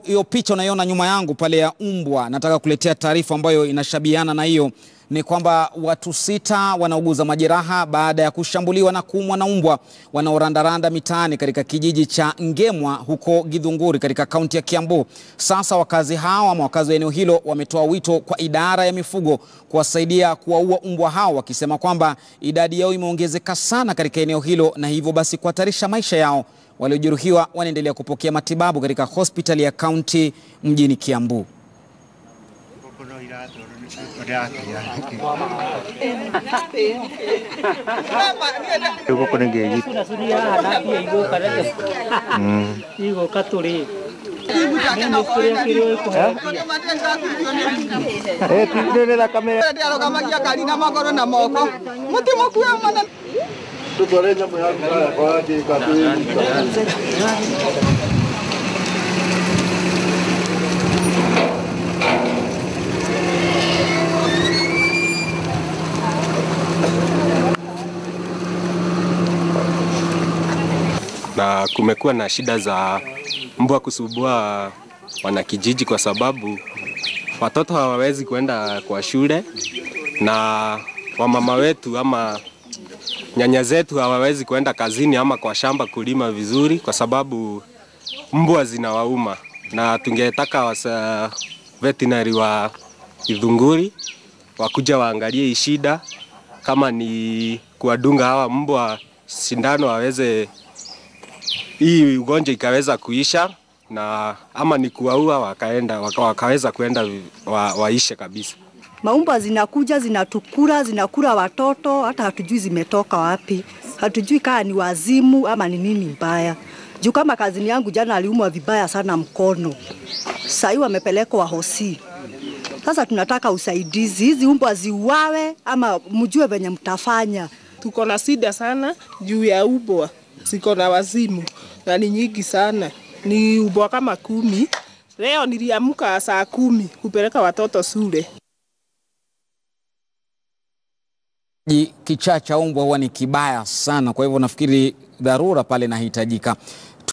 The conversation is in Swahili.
hiyo picha unaiona nyuma yangu pale ya umbwa, nataka kuletea taarifa ambayo inashabiana na hiyo. Ni kwamba watu sita wanauguza majeraha baada ya kushambuliwa na kuumwa na umbwa wanaorandaranda mitaani katika kijiji cha Ngemwa huko Githunguri katika kaunti ya Kiambu. Sasa wakazi hao ama wakazi wa eneo hilo wametoa wito kwa idara ya mifugo kuwasaidia kuwaua umbwa hao, wakisema kwamba idadi yao imeongezeka sana katika eneo hilo na hivyo basi kuhatarisha maisha yao. Waliojeruhiwa wanaendelea kupokea matibabu katika hospitali ya kaunti mjini Kiambu. arugamagia ngari na magũrũ na moko mũtimũkue mũno tutware nyamũ ya mbaya kwa njĩka na kumekuwa na shida za mbwa kusumbua wanakijiji kwa sababu watoto hawawezi kwenda kwa shule na wamama wetu ama nyanya zetu hawawezi kwenda kazini ama kwa shamba kulima vizuri kwa sababu mbwa zinawauma, na tungetaka wasa veterinary wa Githunguri wakuja waangalie hii shida, kama ni kuwadunga hawa mbwa sindano waweze hii ugonjwa ikaweza kuisha na ama ni kuwaua wakaenda waka, wakaweza kwenda wa, waishe kabisa. Maumbwa zinakuja zinatukura, zinakula watoto, hata hatujui zimetoka wapi, hatujui kama ni wazimu ama ni nini mbaya. Juu kama kazini yangu jana aliumwa vibaya sana mkono, sahii wamepelekwa hosi. Sasa tunataka usaidizi, hizi umbwa ziuawe ama mjue venye mtafanya. tuko na shida sana juu ya ubwa ziko na wazimu na ni nyingi sana ni ubwa kama kumi leo niliamka saa kumi kupeleka watoto shule Ji- Kichaa cha umbwa huwa ni kibaya sana, kwa hivyo nafikiri dharura pale inahitajika.